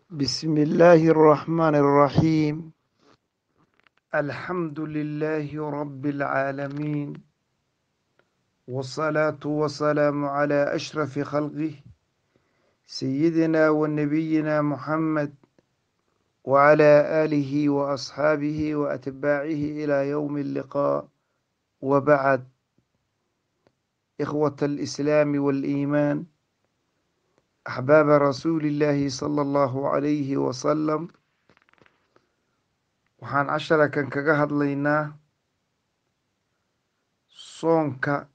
بسم الله الرحمن الرحيم الحمد لله رب العالمين والصلاة والسلام على أشرف خلقه سيدنا ونبينا محمد وعلى آله وأصحابه وأتباعه إلى يوم اللقاء وبعد إخوة الإسلام والإيمان أحباب رسول الله صلى الله عليه وسلم waxaan casharakan kaga hadlaynaa soonka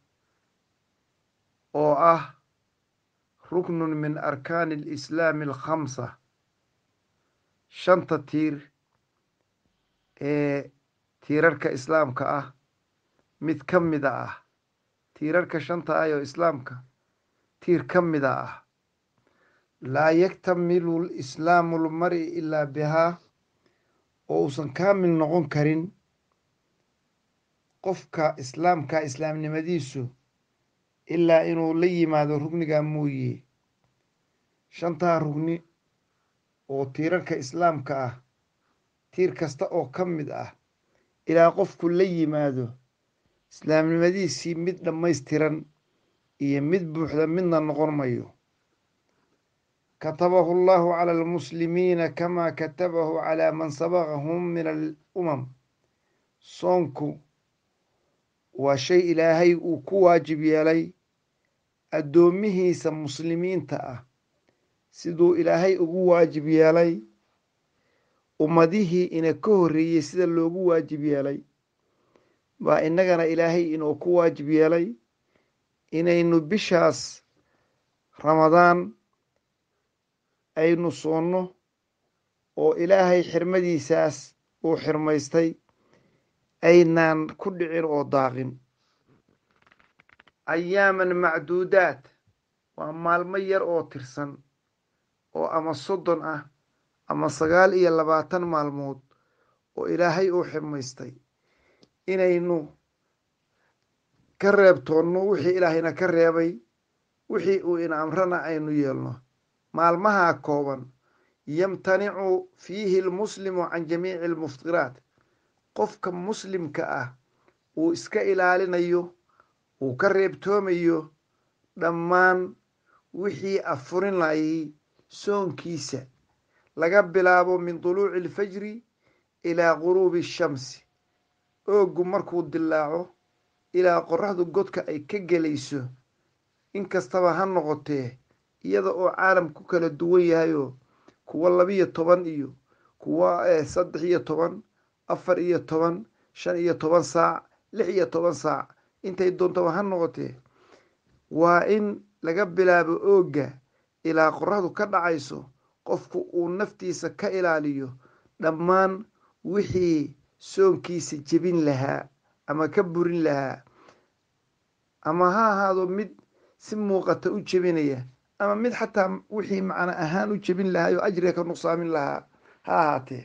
oo ah ruknun min arkaani alislaami alkhamsa shanta tiir ee tiirarka islaamka ah mid ka mida ah tiirarka shanta ah oo islaamka tiir ka mida ah laa yaktamilu lislaamu lmari ilaa bihaa oo uusan kaamil noqon karin qofka islaamka islaamnimadiisu ilaa inuu la yimaado rugnigaa mooye shantaa rugni oo tiirarka islaamka ah tiir kasta oo ka mid ah ilaa qofku la yimaado islaamnimadiisii mid dhammaystiran iyo mid buuxda midna noqon mayo katabahu allahu cala almuslimiina kamaa katabahu calaa man sabaqahum min alumam soonku waa shay ilaahay uu ku waajib yeelay addoomihiisa muslimiinta ah siduu ilaahay ugu waajib yeelay ummadihii ina ka horreeyey sida loogu waajib yeelay baa innagana ilaahay inuu ku waajib yeelay inaynu bishaas ramadaan aynu soonno oo ilaahay xirmadiisaas uu xirmaystay aynaan ku dhicin oo daaqin ayaaman macduudaad waa maalmo yar oo tirsan oo ama soddon ah ama sagaal iyo labaatan maalmood oo ilaahay uu xirmaystay inaynu ka reebtoonno wixii ilaahayna ka reebay wixii uu ina amrana aynu yeelno maalmahaa kooban yamtanicu fiihi almuslimu can jamiici almuftiraat qofka muslimka ah uu iska ilaalinayo uu ka reebtoomayo dhammaan wixii afurin layay soonkiisa laga bilaabo min duluuci alfajri ilaa guruubi ashamsi ooggu markuu dilaaco ilaa qoraxdu godka ay ka gelayso inkastaba ha noqotee iyada oo caalam ku kala duwan yahayoo kuwa labiyo toban iyo kuwa saddex iyo toban afar iyo toban shan iyo toban saac lix iyo toban saac intay doontaba ha noqotee waa in laga bilaabo oogga ilaa qoraxdu ka dhacayso qofku uu naftiisa ka ilaaliyo dhammaan wixii soonkiisa jebin lahaa ama ka burin lahaa ama ha ahaado mid si muuqata u jebinaya ama mid xataa wixii macno ahaan u jebin lahaa oo ajriga ka nuqsaamin lahaa ha ahaatee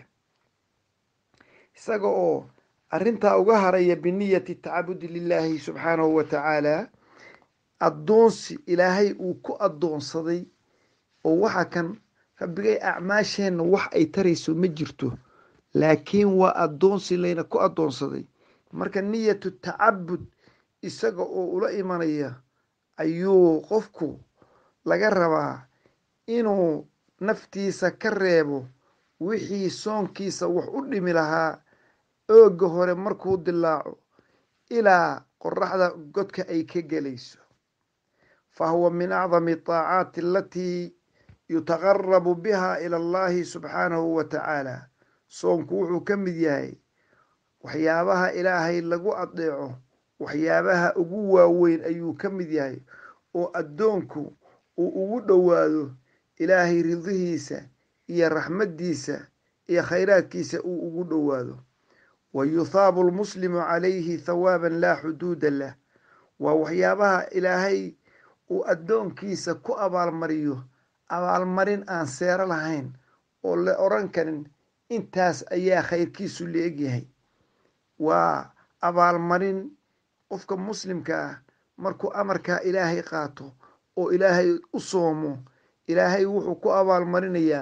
isaga oo arrintaa uga haraya biniyati tacabudi lilaahi subxaanahu wa tacaala addoonsi ilaahay uu ku addoonsaday oo waxa kan rabbigay acmaasheenna wax ay tarayso ma jirto laakiin waa addoonsi layna ku addoonsaday marka niyatu tacabud isaga oo ula imanaya ayuu qofku laga rabaa inuu naftiisa ka reebo wixii soonkiisa wax u dhimi lahaa oogga hore markuu dilaaco ilaa qoraxda godka ay ka gelayso fa huwa min acdami ataacaati alatii yutaqarabu biha ila allahi subxaanahu wa tacaala soonku wuxuu ka mid yahay waxyaabaha ilaahay lagu adeeco waxyaabaha ugu waaweyn ayuu ka mid yahay oo addoonku uu ugu dhowaado ilaahay ridihiisa iyo raxmaddiisa iyo khayraadkiisa uu ugu dhowaado wa yuthaabu almuslimu calayhi thawaaban laa xuduuda lah waa waxyaabaha ilaahay uu addoonkiisa ku abaalmariyo abaalmarin aan seero lahayn oo la odhan karin intaas ayaa khayrkiisu la egyahay waa abaalmarin qofka muslimka ah markuu amarkaa ilaahay qaato oo ilaahay u soomo ilaahay wuxuu ku abaalmarinayaa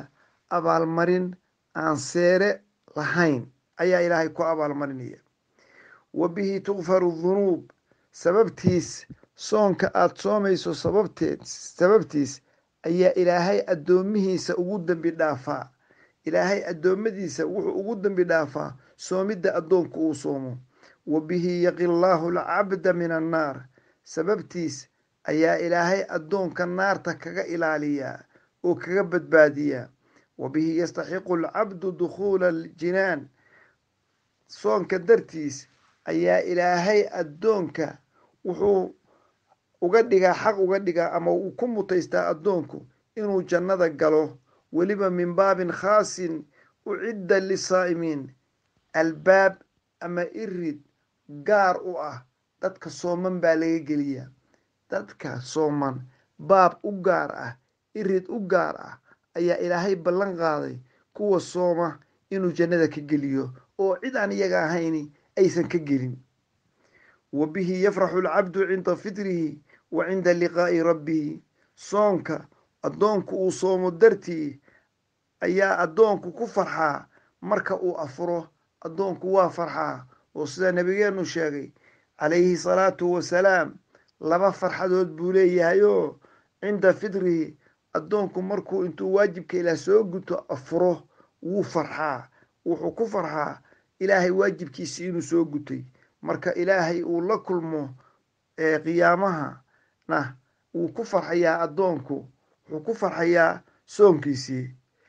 abaalmarin aan seere lahayn ayaa ilaahay ku abaalmarinaya wa bihi tukfaru dunuub sababtiis soonka aada soomayso sababteed sababtiis ayaa ilaahay addoomihiisa ugu dembi dhaafaa ilaahay addoommadiisa wuxuu ugu dembi dhaafaa soomidda addoonku uu soomo wa bihi yaqi llaahu alcabda min annaar sababtiis ayaa ilaahay addoonka naarta kaga ilaaliyaa oo kaga badbaadiyaa wa bihi yastaxiqu alcabdu dukhuula aljinaan soonka dartiis ayaa ilaahay addoonka wuxuu uga dhigaa xaq uga dhigaa ama uu ku mutaystaa addoonku inuu jannada galo weliba min baabin khaasin ucidda lisaa'imiin albaab ama irid gaar u ah dadka sooman baa laga geliyaa dadka sooman baab u gaar ah irid u gaar ah ayaa ilaahay ballan qaaday kuwa sooma inuu jannada ka geliyo oo cid aan iyaga ahayni aysan ka gelin wa bihi yafraxu alcabdu cinda fitrihi wa cinda liqaa'i rabbihi soonka addoonku uu soomo dartii ayaa addoonku ku farxaa marka uu afuro addoonku waa farxaa oo sida nabigeenu sheegay calayhi salaatu wasalaam laba farxadood buu leeyahayoo cinda fitrihi addoonku markuu intuu waajibka ilaah soo guto afuro wuu farxaa wuxuu ku farxaa ilaahay waajibkiisi inuu soo gutay marka ilaahay uu la kulmo qiyaamahana wuu ku farxayaa addoonku wuxuu ku farxayaa soonkiisii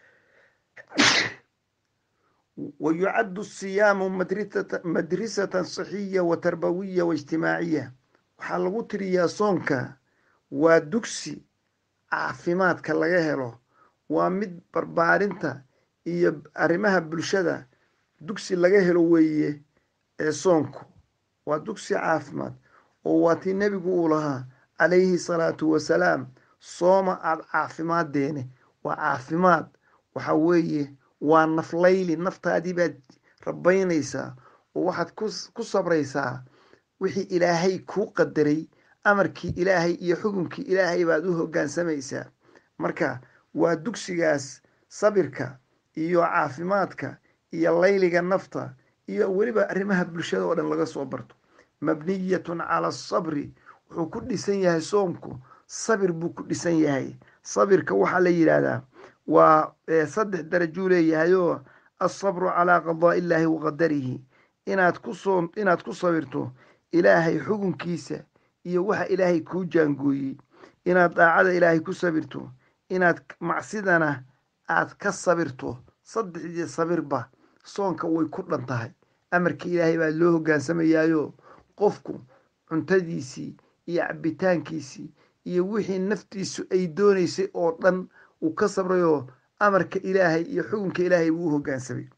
wa yucaddu siyaamu madrisatan saxiya wa tarbawiya wa ijtimaaciya waxaa lagu tiriyaa soonka waa dugsi caafimaadka laga helo waa mid barbaarinta iyo arrimaha bulshada dugsi laga helo weeye ee soonku waa dugsi caafimaad oo waa tii nebigu uu lahaa calayhi salaatu wasalaam sooma aada caafimaaddeene waa caafimaad waxa weeye waa naflayli naftaadii baad rabaynaysaa oo waxaad ku sabraysaa wixii ilaahay kuu qadaray amarkii ilaahay iyo xukunkii ilaahay baad u hoggaansamaysaa marka waa dugsigaas sabirka iyo caafimaadka iyo layliga nafta iyo weliba arrimaha bulshada oo dhan laga soo barto mabniyatun cala asabri wuxuu ku dhisan yahay soomku sabir buu ku dhisan yahay sabirka waxaa la yidhaahdaa waa saddex darajuu leeyahayoo alsabru calaa qadaa illaahi wa qadarihi inaad kusoo inaad ku sabirto ilaahay xukunkiisa iyo waxa ilaahay kuu jaangooyey inaad daacada ilaahay ku sabirto inaad macsidana aad ka sabirto saddexdii sabirba soonka way ku dhan tahay amarkii ilaahay baa loo hoggaansamayaayo qofku cuntadiisii iyo cabitaankiisii iyo wixii naftiisu ay doonaysay oo dhan uu ka sabrayoo amarka ilaahay iyo xukunka ilaahay buu u hoggaansamay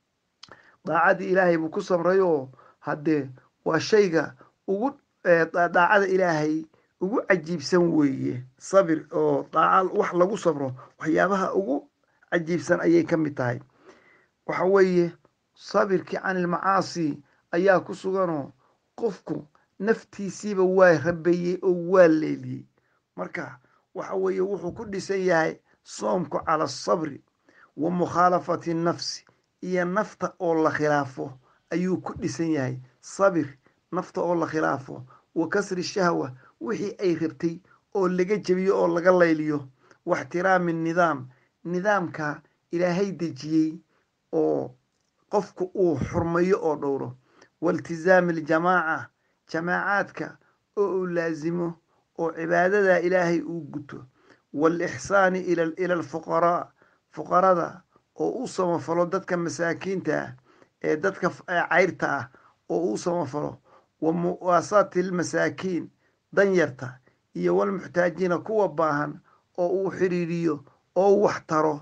daacadii ilaahay buu ku sabrayoo haddee waa shayga ugu daacada ilaahay ugu cajiibsan weeye sabir oo daaca wax lagu sabro waxyaabaha ugu cajiibsan ayay ka mid tahay waxa weeye sabirkii canilmacaasi ayaa ku suganoo qofku naftiisiiba waa rabeeyey oo waa leeliyey marka waxa weeye wuxuu ku dhisan yahay soomku cala asabri wa mukhaalafati nafsi iyo nafta oo la khilaafo ayuu ku dhisan yahay sabir nafta oo la khilaafo wa kasri shahwa wixii ay rabtay oo laga jebiyo oo laga layliyo wa ixtiraami nidaam nidaamka ilaahay dejiyey oo qofku uu xurmayo oo dhowro wailtisaami aljamaaca jamaacaadka oo uu laasimo oo cibaadada ilaahay uu guto waalixsaani ila alfuqaraa fuqarada oo u samafalo dadka masaakiinta ah ee dadka cayrta ah oo u samafalo wa muwaasaati almasaakiin danyarta iyo walmuxtaajiina kuwa baahan oo uu xiriiriyo oo wax taro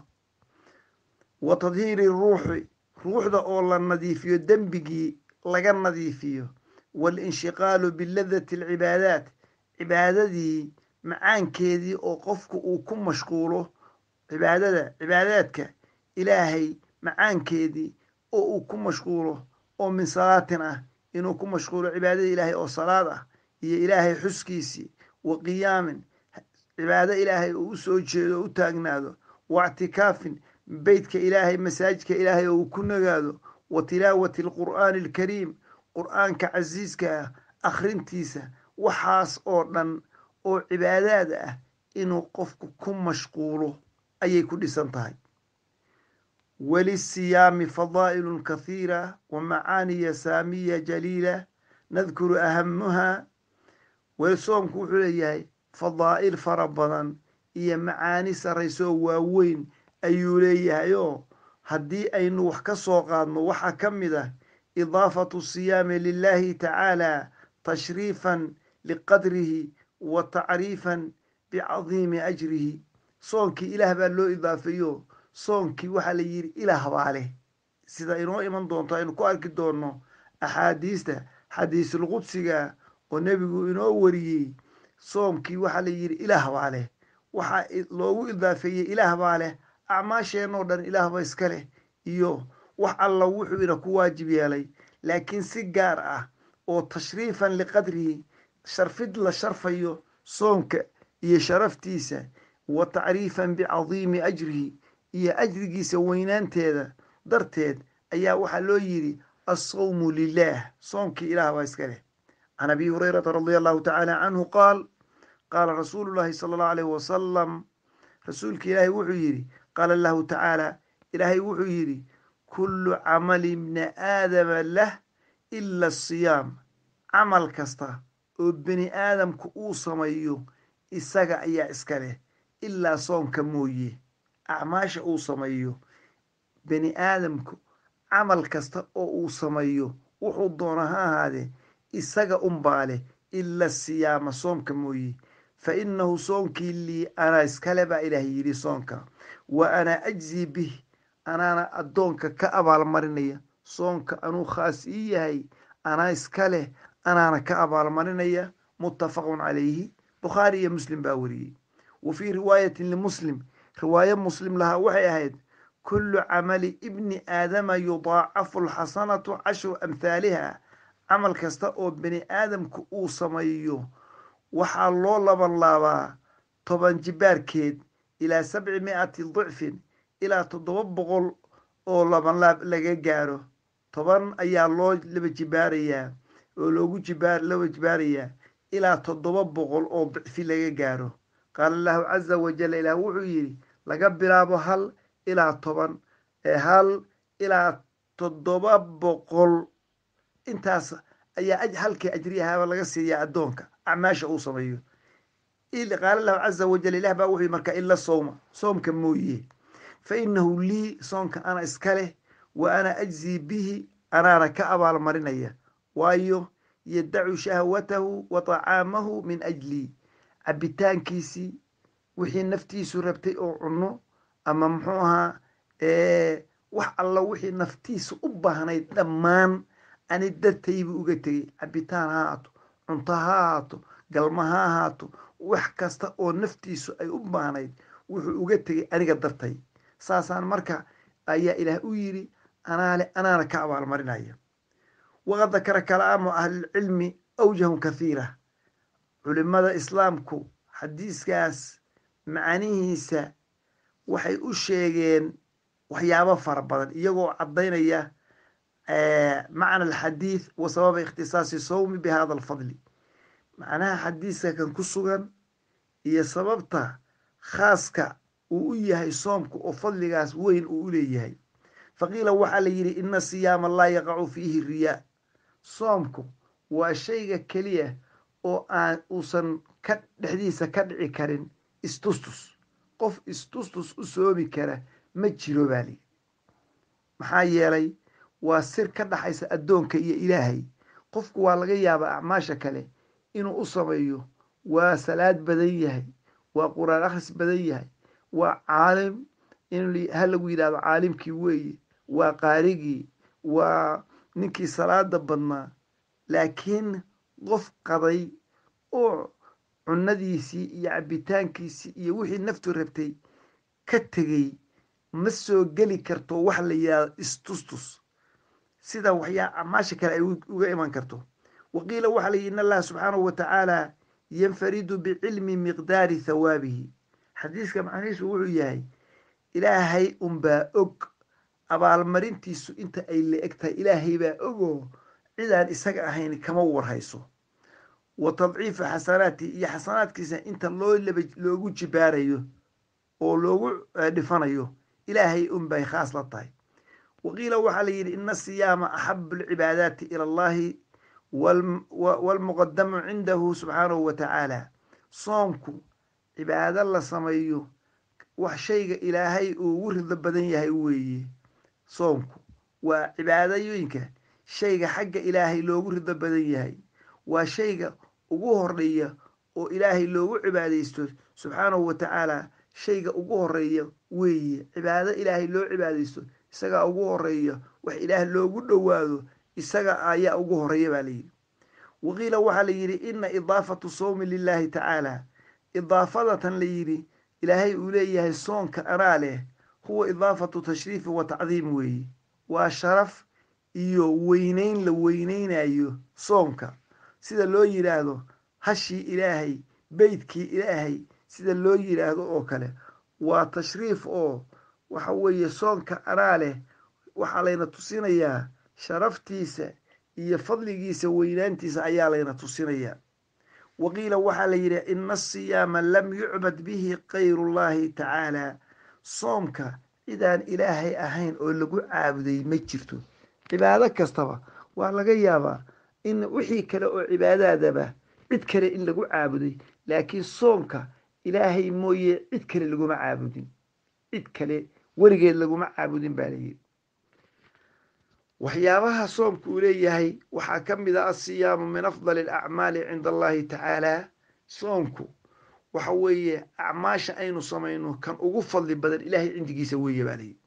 wa tadhiiri ruuxi ruuxda oo la nadiifiyo dembigii laga nadiifiyo waalinshiqaalu biladati alcibaadaat cibaadadii macaankeedii oo qofku uu ku mashquulo cibaadada cibaadaadka ilaahay macaankeedii oo uu ku mashquulo oo min salaatin ah inuu ku mashquulo cibaadada ilaahay oo salaad ah iyo ilaahay xuskiisii wa qiyaamin cibaado ilaahay uu u soo jeedo o u taagnaado wa ictikaafin beytka ilaahay masaajidka ilaahay oo uu ku nagaado wa tilaawati alqur'aani alkariim qur'aanka casiiska ah akhrintiisa waxaas oo dhan oo cibaadaad ah inuu qofku ku mashquulo ayay ku dhisan tahay walisiyaami fadaa'ilun kathiira wa macaaniya saamiya jaliila nadkuru ahamuha weli soomku wuxuu leeyahay fadaa'il fara badan iyo macaani sarraysoo waaweyn ayuu leeyahay oo haddii aynu wax ka soo qaadno waxaa ka mid ah idaafatu siyaami lilahi tacaala tashriifan liqadrihi wa tacriifan bicadiimi ajrihi soonkii ilaah baa loo idaafeeyo soonkii waxaa la yidhi ilaah baa leh sida inoo iman doonto aynu ku arki doonno axaadiista xadiisulqudsiga oo nebigu inoo wariyey soomkii waxaa la yidhi ilaah baa leh waxaa loogu idaafeeyey ilaah baa leh acmaasheenoo dhan ilaah ba iska leh iyo wax alla wuxuu ina ku waajib yeelay laakiin si gaar ah oo tashriifan liqadrihi sharfid la sharfayo soonka iyo sharaftiisa wa tacriifan bicadiimi ajrihi iyo ajrigiisa weynaanteeda darteed ayaa waxaa loo yidhi assawmu lilaah soomkii ilaah baa iska leh can abi hurayrata radia allahu tacaala canhu qaal qaala rasuulu llaahi sala allahu alayh wasalam rasuulka ilaahay wuxuu yidhi qaala allahu tacaala ilaahay wuxuu yidhi kullu camali bni aadama lah ila asiyaam camal kasta oo bini aadamku uu sameeyo isaga ayaa iska leh ilaa soonka mooye acmaasha uu sameeyo bini aadamku camal kasta oo uu sameeyo wuxuu doona ha ahaadee isaga unbaa leh ila siyaama soomka mooye fa innahu soonkii lii anaa iskale baa ilaah yidhi soonka wa anaa ajzii bih anaana addoonka ka abaalmarinaya soonka anuu khaas ii yahay anaa iska leh anaana ka abaalmarinaya muttafaqun calayhi bukhaari iyo muslim baa wariyey wa fii riwaayatin limuslim riwaayo muslim lahaa waxay ahayd kullu camali ibni aadama yudaacafu alxasanatu cashru amhaaliha camal kasta oo bini aadamku uu sameeyo waxaa loo laban laabaa toban jibaarkeed ilaa sabci mi'ati dicfin ilaa toddoba boqol oo labanlaab laga gaaro toban ayaa loo laba jibaarayaa oo loogu jibaar laba jibaarayaa ilaa toddoba boqol oo dicfi laga gaaro qaala allahu caza wajal ilaah wuxuu yidhi laga bilaabo hal ilaa toban ee hal ilaa toddoba boqol intaas ayaa halkii ajriyahaaba laga siiyaa addoonka acmaasha uu sameeyo qaala allahu caza wajal ilah baa wuxuu markaa ila sowma soomka mooye fa innahu lii soonka ana iska leh wa ana ajzii bihi anaana ka abaalmarinaya waayo yadacu shahwatahu wa tacaamahu min ajlii cabitaankiisii wixii naftiisu rabtay oo cunno ama muxuu ahaa wax alla wixii naftiisa u baahnayd dhammaan ani dartaybuu uga tegey cabitaan ha haato cunto ha haato galma ha ahaato wax kasta oo naftiisu ay u baahnayd wuxuu uga tegey aniga dartay saasaan marka ayaa ilaah u yidhi anaale anaana ka abaalmarinaya waqad dakara kalaamu ahlilcilmi awjahun kathiira culimada islaamku xadiiskaas macanihiisa waxay u sheegeen waxyaabo fara badan iyagoo caddaynaya macna alxadiid wa sababa ikhtisaasi sawmi bi hada alfadli macnaha xadiiska kan ku sugan iyo sababta khaaska uu u yahay soomku oo fadligaas weyn uu u leeyahay faqiila waxaa la yidhi ina siyaama laa yaqacu fiihi riyaa soomku waa shayga keliya oo aan uusan ka dhexdiisa ka dhici karin istustus qof istustus u soomi kara ma jiro baa lii maxaa yeelay waa sir ka dhaxaysa addoonka iyo ilaahay qofku waa laga yaabaa acmaasha kale inuu u sameeyo waa salaad badan yahay waa qur-aan akhris badan yahay waa caalim in ha lagu yidhahdo caalimkii weeye waa qaarigii waa ninkii salaada badnaa laakiin qof qaday oo cunadiisii iyo cabitaankiisii iyo wixii naftu rabtay ka tegey ma soo geli karto wax la yidhahdo istustus sida waxyaa acmaasha kale ay uga iman karto waqiila waxaa la yidhi in allaha subxaanahu wa tacaala yanfaridu bicilmi miqdaari thawaabihi xadiiska macnihiisu wuxuu yahay ilaahay unbaa og abaalmarintiisu inta ay la eg tahay ilaahay baa ogoo cidaan isaga ahayn kama warhayso wa tadciifa xasanaati iyo xasanaadkiisa inta loo loogu jibaarayo oo loogu dhifanayo ilaahay unbay khaas la tahay waqiila waxaa la yidhi ina siyaama axabu alcibaadaati ila allahi waalmuqadamu cindahu subxaanahu wa tacaala soomku cibaado la sameeyo wax shayga ilaahay uu ugu rido badan yahay weeye soomku waa cibaadooyinka shayga xagga ilaahay loogu rido badan yahay waa shayga ugu horeeya oo ilaahay loogu cibaadaysto subxaanahu wa tacaala shayga ugu horeeya weeye cibaado ilaahay loo cibaadaysto isagaa ugu horeeya wax ilaah loogu dhowaado isaga ayaa ugu horeeya baa layidhi waqiila waxaa la yidhi ina idaafatu sowmi lilaahi tacaala idaafadatan la yidhi ilaahay uu leeyahay soonka anaa leh huwa idaafatu tashriifi wa tacdiim weeye waa sharaf iyo weyneyn la weyneynayo soonka sida loo yidhaahdo hashii ilaahay beydkii ilaahay sida loo yidhaahdo oo kale waa tashriif oo waxa weeye soonka anaa leh waxaa layna tusinayaa sharaftiisa iyo fadligiisa weynaantiisa ayaa layna tusinayaa waqiila waxaa la yidhi ina asiyaama lam yucbad bihi kayrullahi tacaala soomka cidaan ilaahay ahayn oo lagu caabuday ma jirto cibaado kastaba waa laga yaabaa in wixii kale oo cibaadaadaba cid kale in lagu caabuday laakiin soonka ilaahay mooye cid kale laguma caabudin cid kale weligeed laguma caabudin baa layidhi waxyaabaha soomka uu leeyahay waxaa ka mid a asiyaamu min afdali alacmaali cinda allahi tacaala soomku waxa weeye acmaasha aynu samayno kan ugu fadli badan ilaahay cindigiisa weeye baa layidhi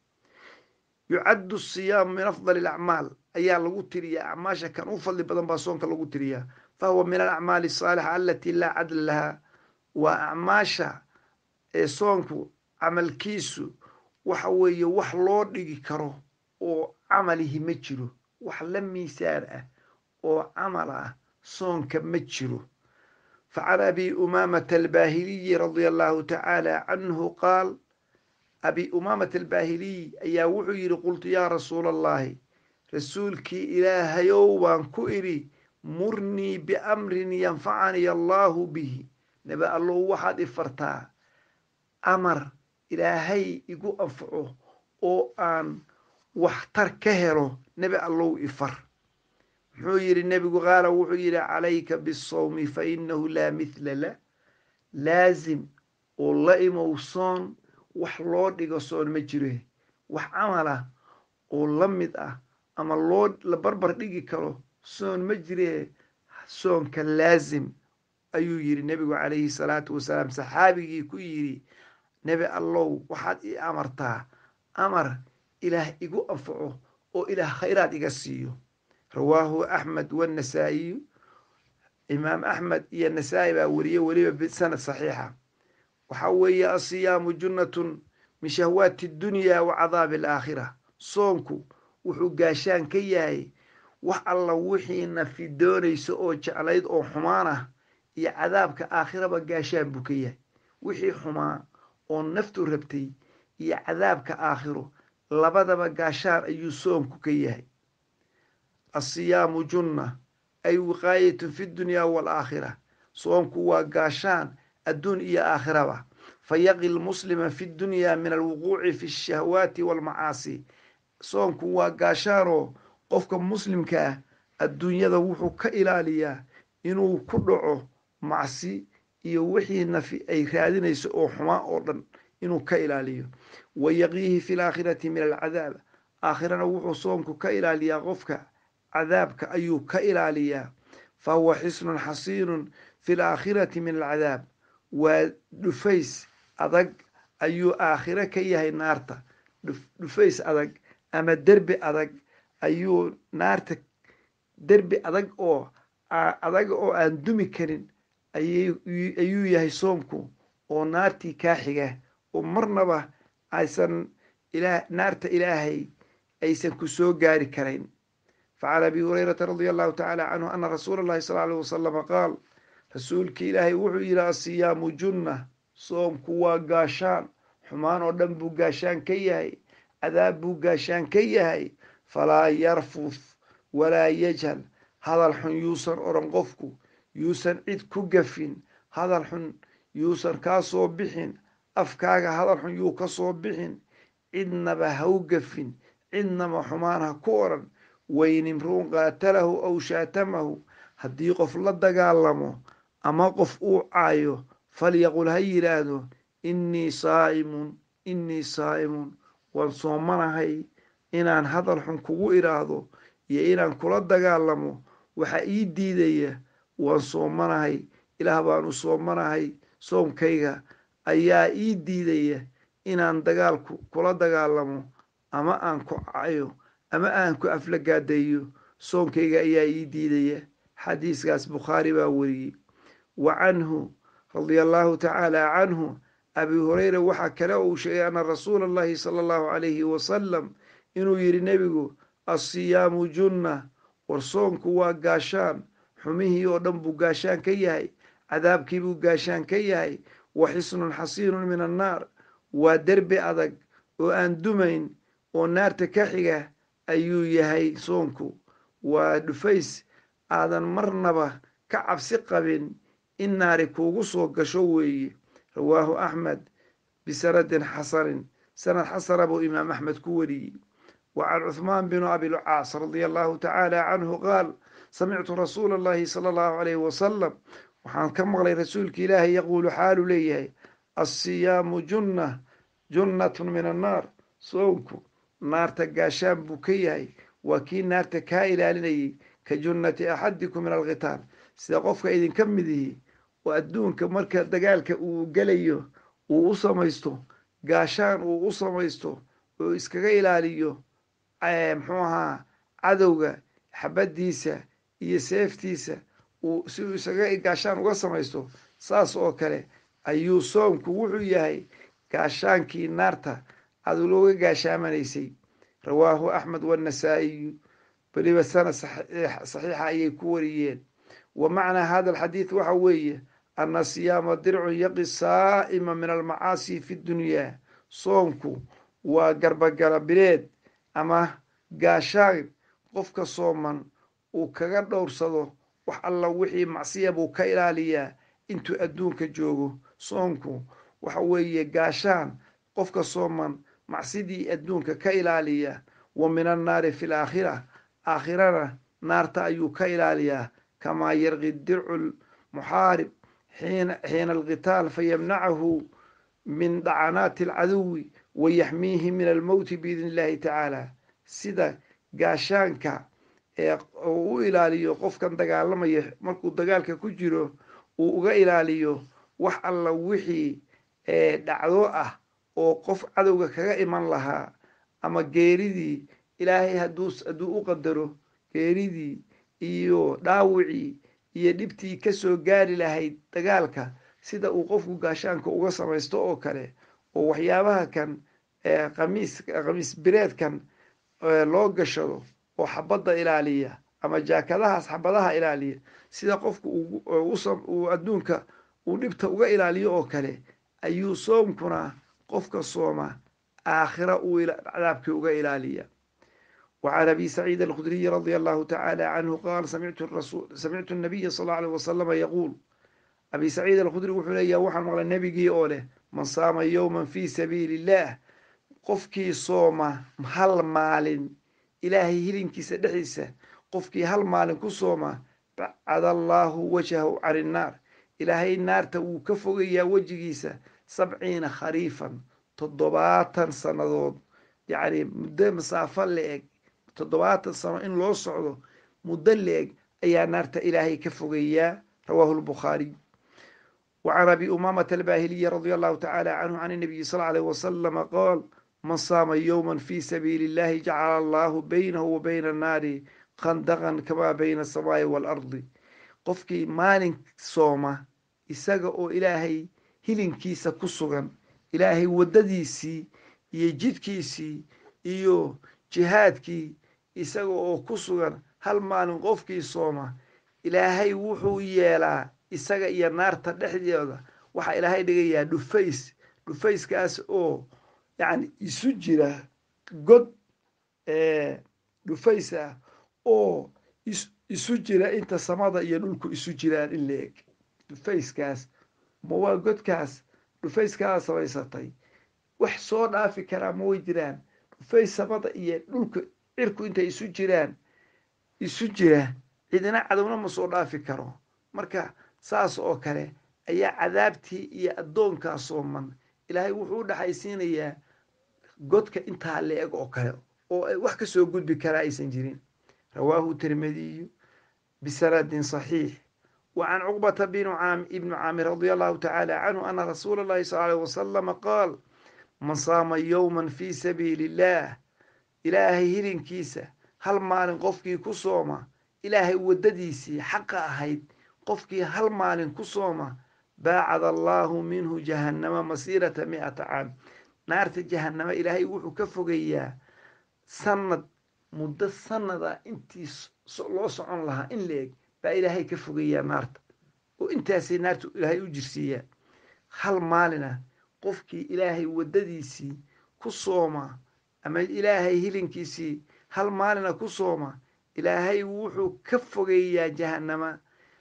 yucaddu asiyaamu min afdali alacmaal ayaa lagu tiriyaa acmaasha kan u fadli badan baa soonka lagu tiriyaa fahuwa min alacmaali asaalixa alatii laa cadla lahaa waa acmaasha ee soonku camalkiisu waxa weeye wax loo dhigi karo oo camalihi ma jiro wax la miisaan ah oo camal ah soonka ma jiro facan abi umaamata albaahiliyi radia allahu tacaala canhu qaal abi umaamata albaahiliy ayaa wuxuu yidhi qultu yaa rasuula allahi rasuulkii ilaahayow baan ku idhi murnii biamrin yanfacanii allaahu bihi nabi allow waxaad i fartaa amar ilaahay igu anfaco oo aan waxtar ka helo nebi allow ifar muxuu yidhi nebigu qaala wuxuu yidhi calayka bisawmi fa inahu laa mithla la laasim oo la imow soon wax loo dhigo soon ma jiro wax camal ah oo la mid ah ama loo la barbar dhigi karo soon ma jire soonka laasim ayuu yidhi nebigu calayhi salaatu wasalaam saxaabigii ku yidhi nebi allow waxaad ii amartaa amar ilaah igu anfaco oo ilaah khayraad iga siiyo rawaahu axmed wanasaa'iyu imaam axmed iyo nasaa-i baa weriye weliba bisanad saxiixa waxaa weeye asiyaamu junnatun min shahwaati dunya wa cadaabi alaakhira soonku wuxuu gaashaan ka yahay wax alla wixii nafi doonayso oo jeclayd oo xumaan ah iyo cadaabka aakhiraba gaashaan buu ka yahay wixii xumaa oo naftu rabtay iyo cadaabka aakhiro labadaba gaashaan ayuu soomku ka yahay asiyaamu junna ay wiqaayatun fi dunyaa waalaakhira soomku waa gaashaan adduun iyo aakhiraba fayaqi lmuslima fi dunyaa min alwuquuci fi shahwaati waalmacaasi soomku waa gaashaanoo qofka muslimka ah adduunyada wuxuu ka ilaaliyaa inuu ku dhaco macsi iyo wixii nafi ay raadinayso oo xumaa oo dhan inuu ka ilaaliyo wa yaqiihi fi laakhirati min alcadaab aakhirana wuxuu soomku ka ilaaliyaa qofka cadaabka ayuu ka ilaaliyaa fa huwa xisnun xasiinun fi laakhirati min alcadaab waa dhufays adag ayuu aakhiro ka yahay naarta dhufays adag ama derbi adag ayuu naarta derbi adag oo adag oo aan dumi karin ayuu yahay soomku oo naartii kaa xiga oo marnaba aysan naarta ilaahay aysan ku soo gaari karayn facan abi hurayrata radia allahu tacaala canhu ana rasuula allahi sal alيh wasalama qaal rasuulkii ilaahay wuxuu yidhi asiyaamu junna soomku waa gaashaan xumaan oo dhan buu gaashaan ka yahay cadaab buu gaashaan ka yahay falaa yarfuf walaa yajhal hadal xun yuusan odhan qofku yuusan cid ku gafin hadal xun yuusan kaa soo bixin afkaaga hadal xun yuu ka soo bixin cidnaba ha u gafin cidnaba xumaan ha ku odhan waynimruun qaatalahu aw shaatamahu haddii qof la dagaalamo ama qof uu caayo falyaqul ha yidhaahdo innii saa'imun innii saa'imun waan soomanahay inaan hadal xun kugu idhaahdo iyo inaan kula dagaalamo waxaa ii diidaya waan soomanahay ilaah baanu soomanahay soomkayga ayaa ii diidaya inaan dagaalku kula dagaalamo ama aan ku cayo ama aan ku aflagaadeeyo soonkayga ayaa ii diidaya xadiiskaas bukhaari baa weriyey wa canhu radia allahu tacaala canhu abi hureyra waxaa kale uu sheegay ana rasuula allahi sala allahu calayhi wasalam inuu yidhi nebigu assiyaamu junna war soonku waa gaashaan xumihii oo dhan buu gaashaan ka yahay cadaabkii buu gaashaan ka yahay wa xisnun xasiinun min annaar waa derbi adag oo aan dumayn oo naarta ka xiga ayuu yahay soonku waa dhufays aadan marnaba ka cabsi qabin in naari kuugu soo gasho weeye rawaahu axmed bisanadin xasanin sanad xasana buu imaam axmed ku wariyey wa can cuhmaan binu abilcaas radia allahu tacaala canhu qaal samictu rasuula allahi sala allahu alayhi wasalam waxaan ka maqlay rasuulka ilaahay yaquulu xaalu leeyahay assiyaamu junna junnatun min annaar soonku naarta gaashaan buu ka yahay waa kii naarta kaa ilaalinayay ka junnati axadikum min alkhitaal sida qofka idinka mid yihi oo adduunka marka dagaalka uu gelayo uu u samaysto gaashaan uu u samaysto oo iskaga ilaaliyo muxuu ahaa cadowga xabaddiisa iyo seeftiisa uu si uu isaga gaashaan uga samaysto saas oo kale ayuu soomku wuxuu yahay gaashaankii naarta aad looga gaashaamanaysay rawaahu axmed wanasaa'iyu weliba sanad saxiixa ayay ku wariyeen wa macnaa hada alxadiid waxa weeye ana siyaama dircun yaqi saa'ima min almacaasi fi dunyaa soomku waa garbagala bileed ama gaashaan qofka sooman uu kaga dhowrsado wax alla wixii macsiya buu ka ilaaliyaa intuu adduunka joogo soonku waxa weeye gaashaan qofka sooman macsidii adduunka ka ilaaliya wa min annaari fi laakhira aakhirana naarta ayuu ka ilaaliyaa kamaa yarqi dircu lmuxaarib xiina alqitaal fayamnacahu min dhacanaati alcaduwi wayaxmiihi min almowti biidni illahi tacaala sida gaashaanka ee uu u ilaaliyo qofkan dagaalamaya markuu dagaalka ku jiro uu uga ilaaliyo wax alla wixii dhacdo ah oo qof cadowga kaga iman lahaa ama geeridii ilaahay hadduu hadduu u qadaro geeridii iyo dhaawicii iyo dhibtii kasoo gaari lahayd dagaalka sida uu qofku gaashaanka uga samaysto oo kale oo waxyaabaha kan qamiis qamiis bireedkan loo gashado oo xabadda ilaaliya ama jaakadahaas xabadaha ilaaliya sida qofku uu adduunka uu dhibta uga ilaaliyo oo kale ayuu soomkuna qofka sooma aakhira uu cadaabkii uga ilaaliya وعن أبي سعيد الخدري رضي الله تعالى عنه قال سمعت الرسول سمعت النبي صلى الله عليه وسلم يقول أبي سعيد الخدري وحليا وحن مغلى النبي أوله من صام يوما في سبيل الله قفكي صومة هل مال إلهي هلين كيس دحيسة قفكي هل مال كصومة بعد الله وجهه عن النار إلهي النار تو كفوق يا وجهيسة سبعين خريفا تضباطا سنضود يعني مدة مسافة لإك toddobaatan sano in loo socdo muddo leeg ayaa naarta ilaahay ka fogeeyaa rawaahu lbukhaariy وعن أبي أمامة الباهلية رضي الله تعالى عنه عن النبي صلى الله عليه وسلم قال من صام يوما في سبيل الله جعل الله بينه وبين النار خندقا كما بين السماء والأرض qofkii maalin sooma isaga oo ilaahay hilinkiisa ku sugan ilaahay waddadiisii iyo jidkiisii iyo jihaadkii isaga oo ku sugan hal maalin qofkii sooma ilaahay wuxuu yeelaa isaga iyo naarta dhexdeeda waxaa ilaahay dhigayaa dhufays dhufayskaas oo yacni isu jira god dhufays ah oo isu jira inta samada iyo dhulku isu jiraan in la eg dhufayskaas ma waa godkaas dhufayskaa samaysatay wax soo dhaafi karaa ma way jiraan dhufays samada iyo dhulka cirku intay isu jiraan isu jira cidina cadowna ma soo dhaafi karo marka saas oo kale ayaa cadaabtii iyo addoonkaa sooman ilaahay wuxuu u dhexaysiinayaa godka intaa la eg oo kale oo ay wax ka soo gudbi karaa aysan jirin rawaahu tirmidiyu bisanadin saxiix wa can cuqbata ibnu caamir radia allahu tacaala canhu ana rasuula allahi sal alيh wasalama qaal man saama yowman fii sabiili illaah ilaahay hilinkiisa hal maalin qofkii ku sooma ilaahay waddadiisii xaqa ahayd qofkii hal maalin ku sooma baacad allaahu minhu jahannama masiirata mi'ata caam naarta jahannama ilaahay wuxuu ka fogeeyaa sanad muddo sanada intii loo socon lahaa in la eg baa ilaahay ka fogeeyaa naarta oo intaasay naarta ilaahay u jirsiiyaa hal maalina qofkii ilaahay waddadiisii ku sooma ama ilaahay hilinkiisii hal maalina ku sooma ilaahay wuxuu ka fogeeyaa jahannama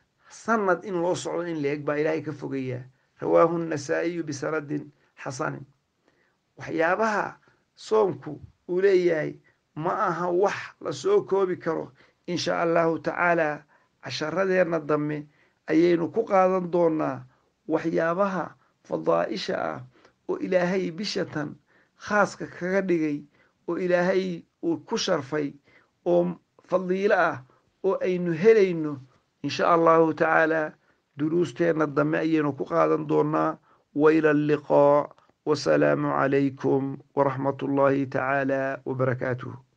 sanad in loo socdo in la eg baa ilaahay ka fogeeyaa rawaahu nasaa'iyu bisanadin xasanin waxyaabaha soomku uu leeyahay ma aha wax lasoo koobi karo insha allahu tacaala casharadeenna dambe ayaynu ku qaadan doonaa waxyaabaha fadaa'isha ah oo ilaahay bishatan khaaska kaga dhigay oo ilaahay uu ku sharfay oo fadiilo ah oo aynu helayno insha allahu tacaala duruusteenna dambe ayaynu ku qaadan doonaa waila alliqaa wasalaamu calaykum waraxmat ullaahi tacaala wabarakaatuh